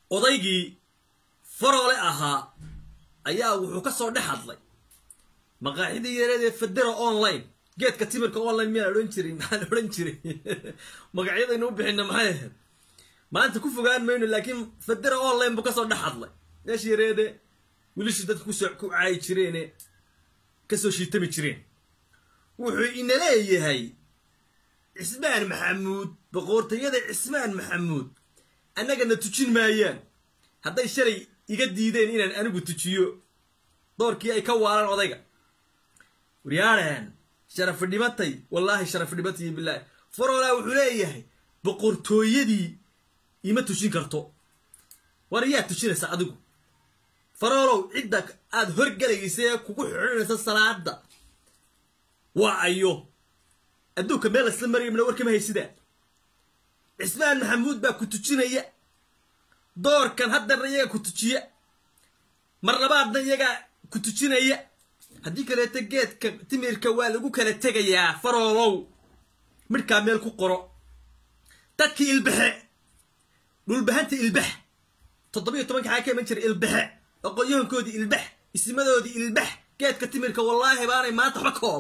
odaygii faroole ahaa ayaa wuxuu ka soo dhex hadlay maqaaxidii yareedee federa online geedka timirka online miyaan odhan jiray maxaan odhan jiray magacyadaynu u bixina maxay ahayd maanta ku fogaan mayno laakiin federa online buu kasoo dhex hadlay meesha yareede wilishii dadka kusoo ku caayi jireene kasoo shiitami jireen wuxuu ina leeyahay cismaan maxamuud boqortooyada cismaan maxamuud annagana tujin maayaan hadday shalay iga diideen inaan anigu tujiyo doorkii ay ka waalaan odayga waryaadhan sharafi dhimatay wallaahi sharafi dhimatay bilaahi faroolaa wuxuu leeyahay boqortooyadii ima tujin karto war yaa tujinaysa adigu faroolow cidda aada horgelaysa ee kugu xidhanaysa salaada waa ayo adduunka meel lasla maraya mina warkama haysidaa cismaan maxamuud baa ku tujinaya doorkan haddana iyagaa ku tujiya mar labaadna iyagaa ku tujinaya haddii kaleeto geedka timirka waa lagu kala tegayaa faroolow midhkaa meel ku qoro dadkii ilbaxe dhulbahanta ilbax toddobiyo tobanka xaa ka iman jira ilbaxe aqoonyahankoodii ilbax isimadoodii ilbax geedka timirka wallaahi baanay maanta waxba ka ol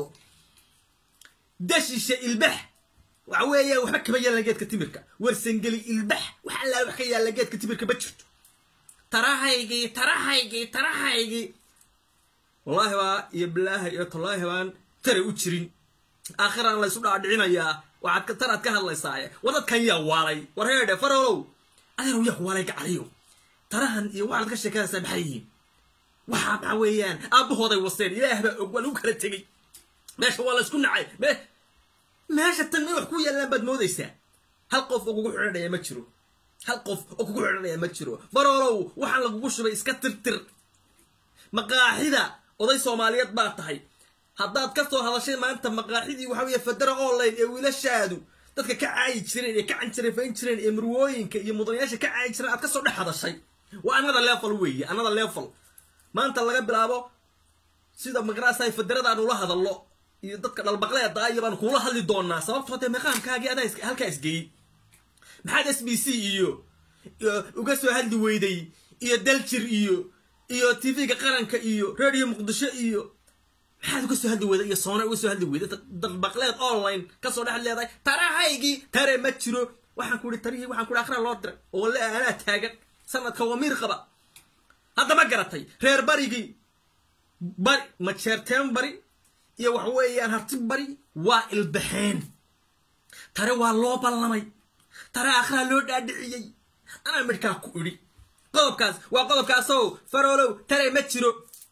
dashisha ilbax waxa weeyaan waxba kama yaalan geedka timirka warsangeli ilbax wax allaa wax ka yaalla geedka timirka ma jirto tarahaygii tarahaygii tarahaygii wallaahi baa iyo bilaahi iyo tallaahi baan tare u jirin aakhiraan laysu dhaadhicinayaa waxaad tanaad ka hadlaysaaye war dadkan yaa waalay war heedhe farolow adeerow yaa waalay gacaliyo tarahan iyo waxaad ka sheekanaysaa maxay yihiin waxaa maxaa weeyaan aabbahooday waseen ilaah baa og waa lagu kala tegey meesha waa laysku nacay me meesha tan may wax ku yaallaan baad moodaysaa hal qof oo kugu xidhanaya ma jiro hal qof oo kugu xidhanaya ma jiro farolow waxaan lagugu shubay iska tirtir maqaaxida oday soomaaliyeed baa tahay haddaad ka soo hadashay maanta maqaaxidii waxa weeye federa online ee wiilashaadu dadka ka caayi jireen ee ka canjarafayn jireen ee murwooyinka iyo mudanayaasha ka caayi jireen aad ka soo dhex hadashay waa another level weeye another level maanta laga bilaabo sida maqraasay federada aan ula hadallo iyo dadka dhalbaqleeda iyo baan kuula hadli doonaa sababtoo dee maqaamkaagii adaa halkaa isgeeyey maxaad s b c iyo uga soo hadli weyday iyo daljir iyo iyo tv-ga qaranka iyo radio muqdisho iyo maxaad uga soo hadli weyda iyo soona uga soo hadli weyda dalbaqleed online kasoo dhex leedahay tarahaygii tare ma jiro waxaan ku ihi tarihii waxaan ku ihi akhraa loo diray oo le anaa taagan sanadka wamiir qaba hadda ma garatay reer barigii bari majeerteen bari iyo waxa weeyaan harti bari waa ilbaxeen tare waa loo ballamay tare akhraa loo dhaadhiciyey anaa midhkaa ku idhi qodobkaas waa qodobkaasow faroolow tare ma jiro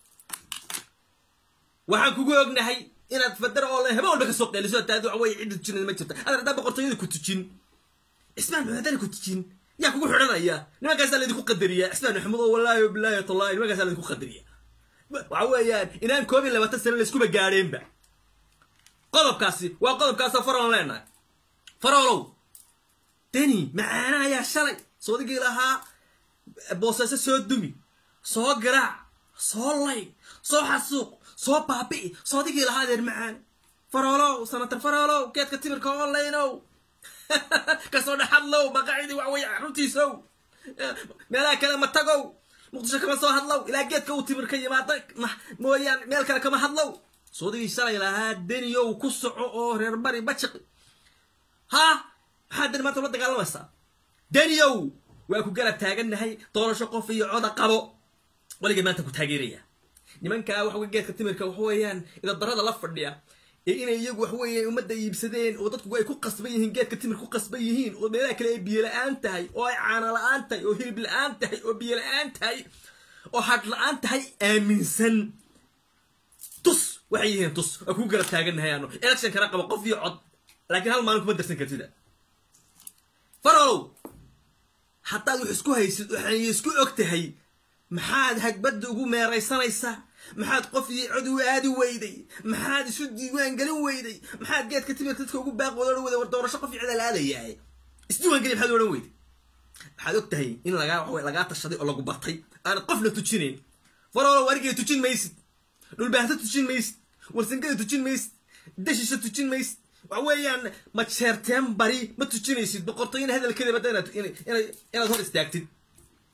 waxaan kugu ognahay inaad fadara oo habe walba kasoo qeeliso taadi waxa weye cidda tujinada ma jirta adar haddaa boqortooyada ku tujin cismaan maxamed hadana ku tujin yaa kugu xidhanaya nimankaasaa laydinku qadariyaa cismaan maxamuud oo wallaahi bilaahi tallahi nimankaasaa laydinku qadariya waxa weeyaan inaan koob iyo labaatan sano layskuba gaadheenba qodobkaasi waa qodobkaasoo faroon leenahay faroolow deni macaana ayaa shalay soodigii lahaa boosaaso soo dumi soo garaac soo lay soo xasuuq soo baabi'i soodigii lahaa adeer macaan faroolow sanatar faroolow geedka timirka onlineow kasoo dhexadlow maqaacidii wax weeye runtiisow meelaha kale ma tagow muqdisho kama soo hadlow ilaa geedka uu timirka yimaada mooyaan meel kale kama hadlow soodigii shalay lahaa deniyow ku soco oo reer bari bajiqi ha maxaa deni maanta ula dagaalamaysaa deniyow waa ku garab taagannahay doorasho qof iyo coda qabo waligay maanta ku taageeraya nimankaa waxa geedka timirka waxa weeyaan idadarada la fadhiya ee inay iyagu wax weeyaan ummadda iibsadeen oo dadku ay ku qasban yihiin geedka timir ku qasban yihiin oo meelaha kale ay biyo la-aan tahay oo ay caano la-aan tahay oo hilib la-aan tahay oo biyo la-aan tahay oo hadh la-aan tahay aaminsan tus waxay yihiin tus waa kugu garab taagannahay ano election kana qabo qof iyo cod laakiin hal maalin kuma darsan kartida farolow haddaad wax isku haysid waxay isku og tahay maxaad hagbadda ugu meeraysanaysaa maxaad qof iyo cod u aadi weyday maxaad isu diiwaan gelin weyday maxaad geedka timirka dadka ugu baaq wada wada war doorasho qof iyo cid la aadayahay isdiiwaan geli maxaad odhan weyday waxaad og tahay in lagaa wax lagaa tashaday oo lagu bartay aanad qofna tujinayn farolo warigay tujin maysid dhulbaahto tujin maysid warsangada tujin maysid dashisha tujin maysid waxa weeyaan majeerteen bari ma tujinaysid boqortooyina hadalkeedaba inaad hor istaagtid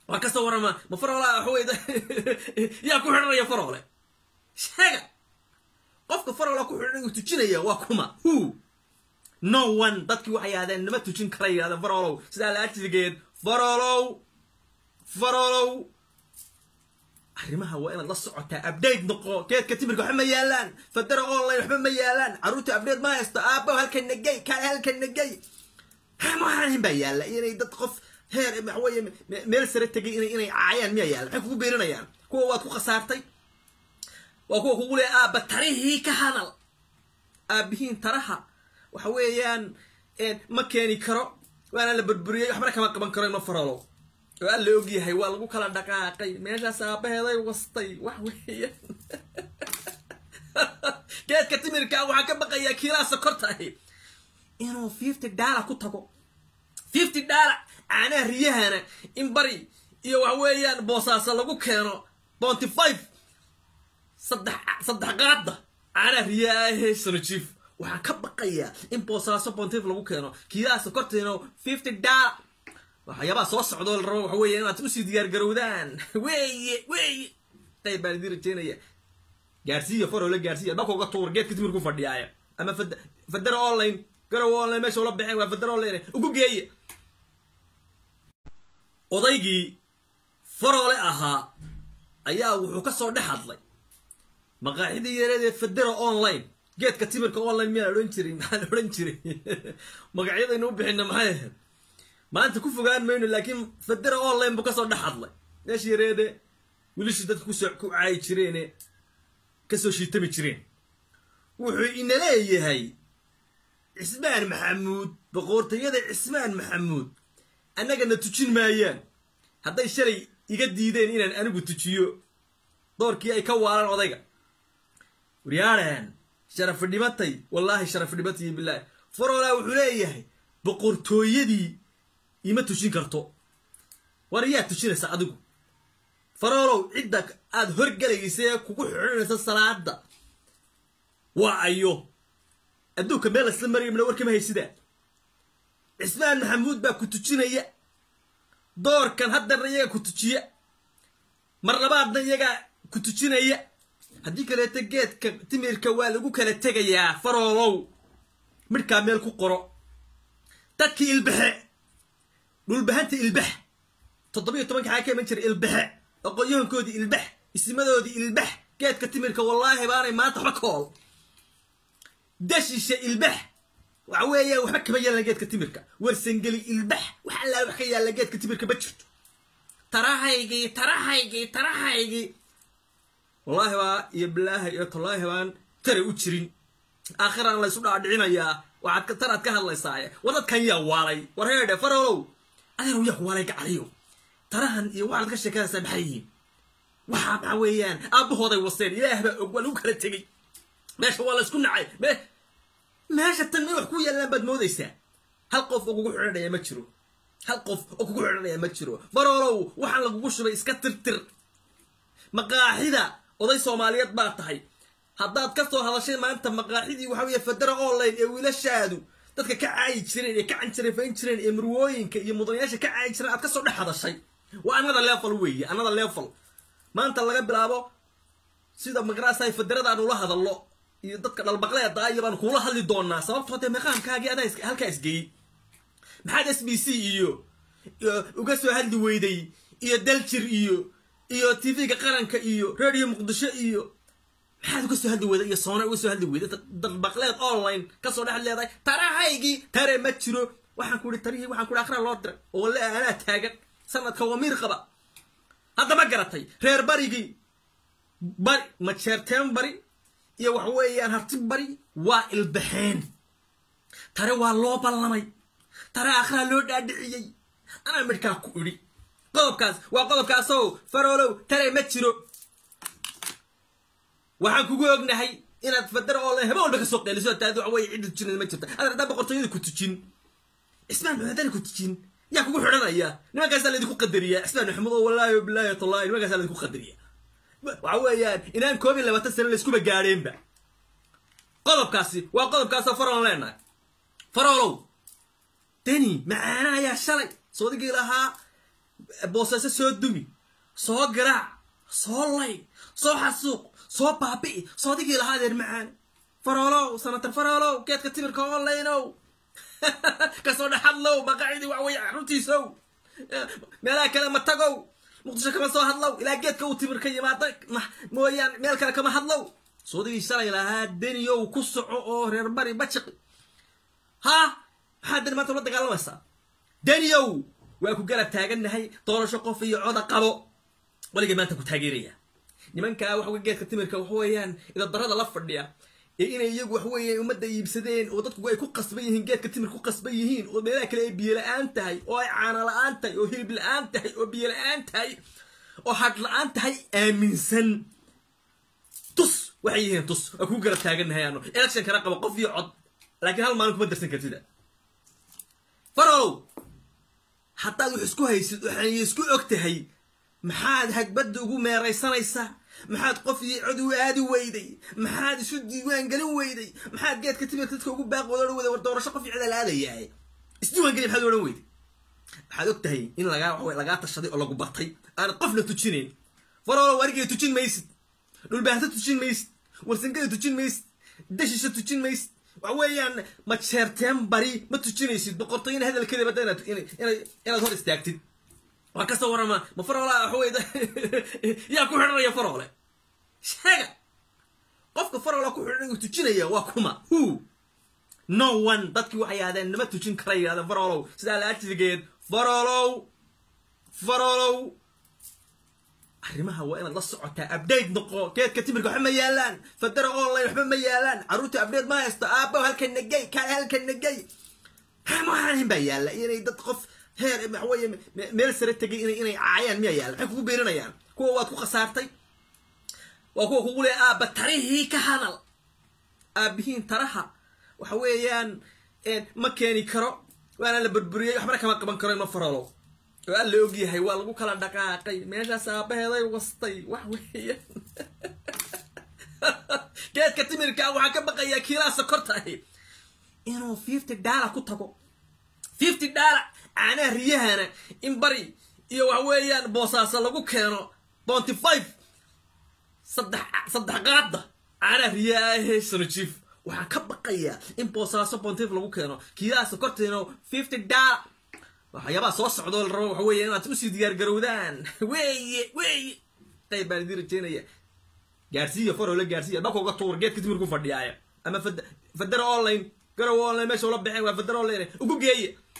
waa kasoo warama ma faroole waxawey yaa ku xidhanaya faroole sheega qofka faroole ku xidhan uu tujinaya waa kuma who no one dadkii waxay yidhahdeen nama tujin kara yidhahdeen faroolow sidaa la ajrigeed faroolow faroolow arrimaha waa inaad la socotaa update noqo geedka timirka waxba ma yaalaan fadara online waxba ma yaalaan carruurta update ma haysto aabbo halkan nagey kaale halkan nagey maxaahin baa yaalla inay dad qof heer waxaweye meel sare tegay inay inay caayaan miyaa yaalla maxay kugu beeninayaan kuwa waad ku khasaartay waa kuwa kugu leeya aabba tarihii ka hadal aabbihiin taraha waxa weeyaan ma keeni karo waana la burburiyey waxbana kama qaban karo ima farolo oo alla ogyahay waa lagu kala dhaqaaqay meeshaas aabaheeday wastay wax weeyaan geedka timirka waxaa ka baqayaa kiilaa sokorta ahi inuu fifty dollar ku tago fifty dollar caanaha riyahana in bari iyo waxa weeyaan boosaaso lagu keeno bonty five saddex saddex qaada caanaha riyaha ahee sanojiif waxaan ka baqayaa in boosaaso bontif lagu keeno kiilaa sokortiina fifty dollar waxyaabaha soo socdoo la rabo waxa weeye inaad usii diyaar garowdaan weeye weeye qayb baan idiin rajeynaya gaarsiiya farole gaarsiiya dhaka uga tuur geedka timir ku fadhiyaaya ama fadara online garow online meesha ula baxeen waa fadara online ugu geeya odaygii farole ahaa ayaa wuxuu ka soo dhex hadlay maqaaxidii yareed ee fadara online geedka timirka online miyaa odhan jiray maxaa la odhan jiray magacyadaynu u bixina maxay ahayd maanta ku fogaan mayno laakiin fadara online buu kasoo dhex hadlay meesha yareede wilishii dadka kusoo ku caayi jireene kasoo shiitami jireen wuxuu ina leeyahay cismaan maxamuud boqortooyada cismaan maxamuud annagana tujin maayaan hadday shalay iga diideen inaan anigu tujiyo doorkii ay ka waalaan odayga waryaadhan sharafi dhimatay wallaahi sharafi dhimatay bilaahi farolaa wuxuu leeyahay boqortooyadii ima tujin karto war yaa tujinaysa adigu faroolow cidda aad horgelaysa ee kugu xidhanaysa salaada waa ayo adduunka meel laysla maraya mina warkama haysidaa cismaan maxamuud baa ku tujinaya doorkan haddarna iyaga ku tujiya mar labaadna iyagaa ku tujinaya haddii kaleeto geedka timirka waa lagu kala tegayaa faroolow midhkaa meel ku qoro dadkii ilbaxe dhulbahanta ilbax toddobiyo tobanka xaa ka iman jiray ilbaxe aqoonyahankoodii ilbax isimadoodii ilbax geedka timirka wallaahi baanay maanta waxba kool dashisha ilbax waxa weeya waxba kama yaalan geedka timirka warsangeli ilbax wax allaa wax ka yaalla geedka timirka ma jirto tarahaygii tarahaygii tarahaygii wallaahi baa iyo bilaahi iyo tallaahi baan tare u jirin aakhiraan laysu dhaadhicinayaa waxaad taraad ka hadlaysaaye war dadkan yaa waalay war heedhe farolow adeeru yaa ku waalay gacaliyo tarahan iyo waxaad ka sheekadaysaa maxay yihiin waxaa maxaa weeyaan aabbahooday waseen ilaah baa og waa lagu kala tegey meesha waa laysku nacay me meesha tan may wax ku yaallaan baad moodaysaa hal qof oo kugu xidhanaya ma jiro hal qof oo kugu xidhanaya ma jiro farolow waxaan lagugu shubay iska tirtir maqaaxida oday soomaaliyeed baa tahay haddaad ka soo hadashay maanta maqaaxidii waxa weeye fadara online ee wiilashaadu dadka ka caayi jireen ee ka canjarafayn jireen ee murwooyinka iyo mudanayaasha ka caayi jireen aad ka soo dhex hadashay waa another level weeye another level maanta laga bilaabo sida magarasay fadarada aan ula hadallo iyo dadka dhalbaqleeda iyo baan kuula hadli doonaa sababtoo dee maqaamkaagii adaa halkaa isgeeyey maxaad s b c iyo uga soo hadli weyday iyo daljir iyo iyo tv-ga qaranka iyo radio muqdisho iyo maxaad uga soo hadli weyda iyo soona uga soo hadli weyda dalbaqleed online kasoo dhex leedahay tarahaygii tare ma jiro waxaan ku ihi tarihii waxaan ku ihi akhraa loo diray oo walle anaa taagan sanadka wamiir qaba haddama garatay reer barigii bari majeerteen bari iyo wax weeyaan harti bari waa ilbaxeen tare waa loo ballamay tare akhraa loo dhaadhiciyey anaa midhkaa ku idhi qodobkaas waa qodobkaasoo faroolow tare ma jiro waxaan kugu ognahay inaad fadara oo le haba walba ka soo qeeliso taad waxa weye cidda tujinada ma jirta adeer haddaa boqortooyada ku tujin cismaan maxamedana ku tujin yaa kugu xidhanaya nimankaasaa laydinku qadariya cismaan maxamed oo wallaahi bilaahi tallahi nimankaasaa laydinku qadariya waxa weeyaan inaan koob iyo labaatan sano layskuba gaadheenba qodobkaasi waa qodobkaasoo faroon leenahay faroolow deni macaana ayaa shalay soodigii lahaa boosaaso soo dumi soo garaac soo lay soo xasuuq soo baabi'i soo digii lahaa adeer macaan faroolow sanatar faroolow geedka timirka onlaynow kasoo dhexadlow baqacidii waxweye runtiisow meelaha kale ma tagow muqdisho kama soo hadlow ilaa geedka uu timir ka yimaada mooyaan meel kale kama hadlow soodigii shalay lahaa deniyow ku soco oo reer bari bajiqi ha maxaa deni maanta ula dagaalamaysaa deniyow waa ku garab taagannahay doorasho qof iyo coda qabo waligay maanta ku taageeraya nimankaa waxa wey geedka timirka waxa weeyaan idadarada la fadhiya ee inay iyagu wax weeye ummadda iibsadeen oo dadku ay ku qasban yihiin geedka timir ku qasban yihiin oo meelaha kale ay biyo la-aan tahay oo ay caano la-aan tahay oo hilib la-aan tahay oo biyo la-aan tahay oo hadh la-aan tahay aaminsan tus waxay yihiin tus waa kuu garab taagannahay ano election kana qabo qof iyo cod laakiin hal maalin kuma darsan kartida farow haddaad wax isku haysid waxay isku og tahay maxaad hagbadda ugu meeraysanaysaa maxaad qof iyo cod u aadi weyday maxaad isu diiwaan gelin weyday maxaad geedka timirka dadka ugu baaqooda odhan weyday war doorasho qof iyo cid la aadayahay isdiiwaan gelin maxaad odhan weyday waxaad og tahay in lagaa waxa lagaa tashaday oo lagu bartay aanad qofna tujinayn faroolo warigay tujin maysid dhulbaahto tujin maysid warsangada tujin maysid dashisha tujin maysid waxa weeyaan majeerteen bari ma tujinaysid boqortooyina hadalkeeda badda inaad inaad hor istaagtid waa kasoo warama ma faroola waxa wey yaa ku xidhanaya faroole sheega qofka faroola ku xidhan uu tujinaya waa kuma who no one dadkii waxay yidhahdeen nama tujin kara yidhahdeen faroolow sidaa la ajrigeed faroolow faroolow arrimaha waa inaad la socotaa update noqo geedka timirka waxba ma yaalaan fadara online waxba ma yaalaan carruurta update ma haysto aabbow halkan nagey kaale halkan nagey maxaan baa yaalla inay dad qof heer waxaweye meel sare tegay inay inay caayaan miyaa yaalla maxay kugu beeninayaan kuwa waad ku khasaartay waa kuwa kugu leeya aabba tarihii ka hadal aabbihiin taraha waxa weeyaan ma keeni karo waana la burburiyey waxbana kama qaban karo ima farolo oo alla ogyahay waa lagu kala dhaqaaqay meeshaas aabaheeday wastay wax weeyaan geedka timirka waxaa ka baqayaa kiilaa sokortahi inuu fifty dollar ku tago fifty dollar caanaha riyahana in bari iyo waxa weeyaan boosaaso lagu keeno bonty five saddex saddex qaada caanaha riyaha ahee sonojiif waxaan ka baqayaa in boosaaso bonty five lagu keeno kiilaa sokortiino fifty dollar waxyaabaha soo socdoo la rabo waxa weeye inaad usii diyaar garowdaan weeye weeye qayb baan idin rajeynaya gaarsiiya farole gaarsiiya dhaka uga tuur geedka timirku fadhiyaaya ama fadara online garow online meesha ula baxeen waa fadara online ugu geeye